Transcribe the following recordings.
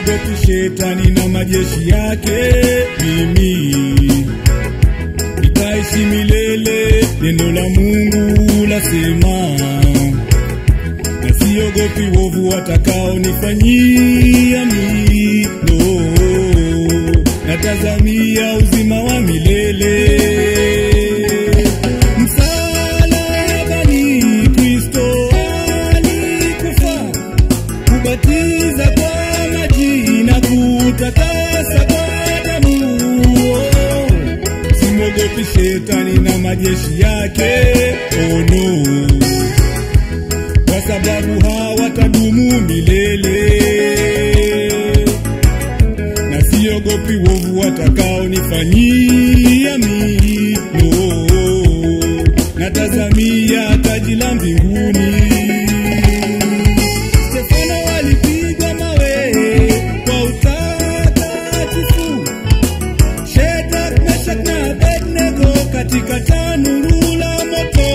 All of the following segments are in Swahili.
siogopi shetani na majeshi yake, mimi nitaishi milele. Neno la Mungu lasema, na siogopi wovu watakaonifanyia mimi, no, natazamia uzima wa milele. Msalabani Kristo alikufa kubatiza kwa maji na kutakasa kwa damu. Simwogopi shetani na majeshi yake, oh no, kwa sababu hawatadumu milele, na siogopi wovu watakaonifanyia mimi, no, natazamia taji la mbinguni. Stefano walipigwa mawe kwa utakatifu, Shadraka, Meshaki na Abednego katika tanuru la moto.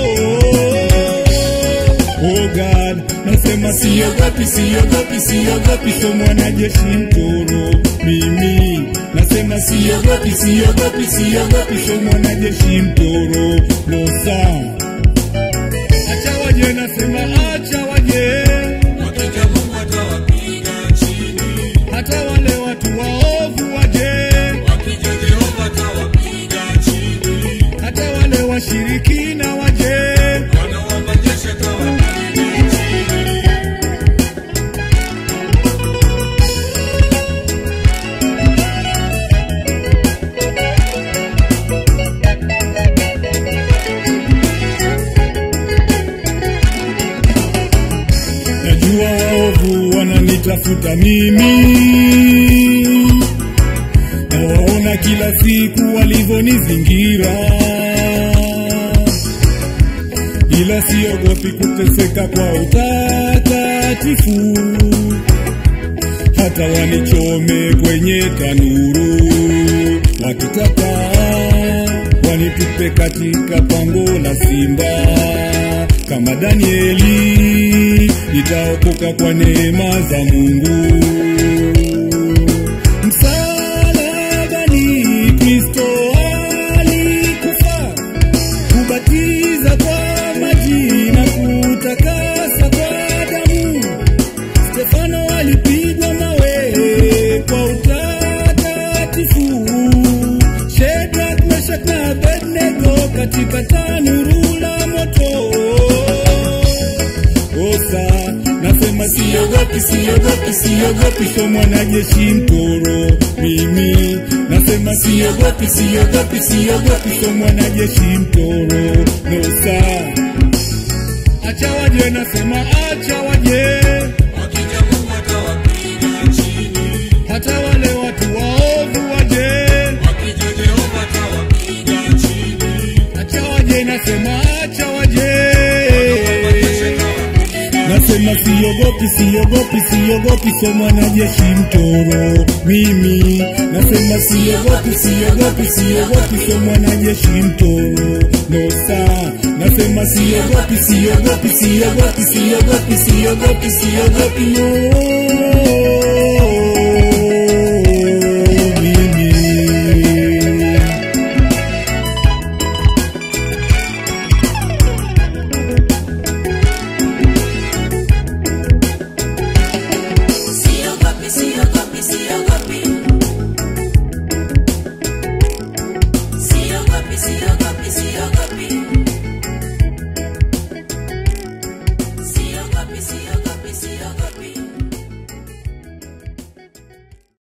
Oh God, nasema siogopi, siogopi, siogopi, so mwanajeshi mtoro mimi. Nasema siogopi, siogopi, siogopi, so mwanajeshi mtoro losa. Acha waje, nasema acha waje Wakija Mungu atawapiga chini, hata wale watu waovu waje, wakija Jehova atawapiga chini, hata wale washirikina waje. Bwana wa majeshi atawapiga chini. Najua waovu wananitafuta mimi, nawaona kila siku walivyonizingira, ila siogopi kuteseka kwa utakatifu, hata wanichome kwenye tanuru, wakitaka wanitupe katika pango la simba kama Danieli, nitaokoka kwa neema za Mungu. Msalabani Kristo alikufa, kubatiza kwa maji na kutakasa kwa damu. Stefano alipigwa mawe kwa utakatifu, Shadraka, Meshaki na Abednego katika tanuru la moto. Osa, nasema siogopi, siogopi, siogopi, so mwanajeshi mtoro mimi. Nasema siogopi, siogopi, siogopi, so mwanajeshi mtoro nosa. Acha waje, nasema acha waje, Wakija Mungu atawapiga chini, hata wale watu waovu waje. wakija Jehova atawapiga chini, Acha waje, nasema acha waje. majeshi atawapiga Nasema siogopi, siogopi, siogopi, so mwanajeshi mtoro mimi. Nasema siogopi, siogopi, siogopi, so mwanajeshi mtoro nosa. Nasema siogopi, siogopi, siogopi, siogopi, siogopi, siogopi no